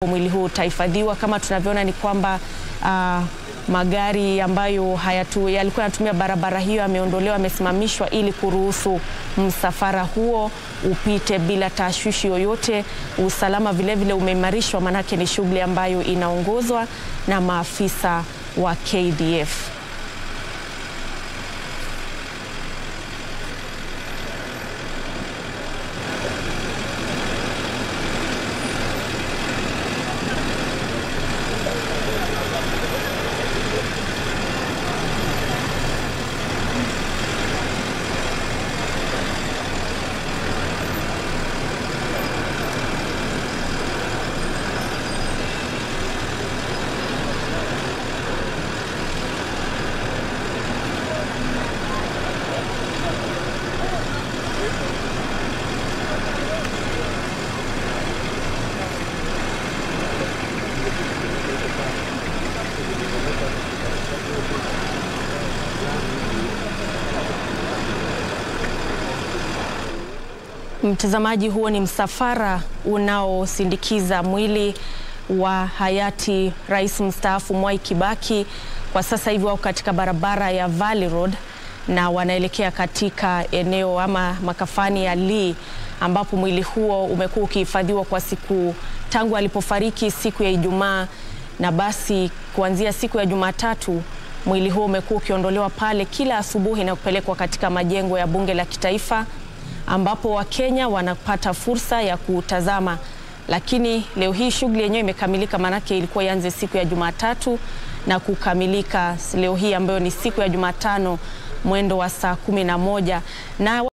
mwili huu utahifadhiwa. Kama tunavyoona ni kwamba uh, magari ambayo hayatu, yalikuwa yanatumia barabara hiyo yameondolewa, yamesimamishwa ili kuruhusu msafara huo upite bila tashwishi yoyote. Usalama vilevile umeimarishwa, maanake ni shughuli ambayo inaongozwa na maafisa wa KDF. Mtazamaji, huo ni msafara unaosindikiza mwili wa hayati rais mstaafu Mwai Kibaki. Kwa sasa hivi wako katika barabara ya Valley Road na wanaelekea katika eneo ama makafani ya Lee ambapo mwili huo umekuwa ukihifadhiwa kwa siku tangu alipofariki siku ya Ijumaa, na basi kuanzia siku ya Jumatatu mwili huo umekuwa ukiondolewa pale kila asubuhi na kupelekwa katika majengo ya bunge la kitaifa ambapo Wakenya wanapata fursa ya kutazama. Lakini leo hii shughuli yenyewe imekamilika, maanake ilikuwa ianze siku ya Jumatatu na kukamilika leo hii ambayo ni siku ya Jumatano mwendo wa saa kumi na moja na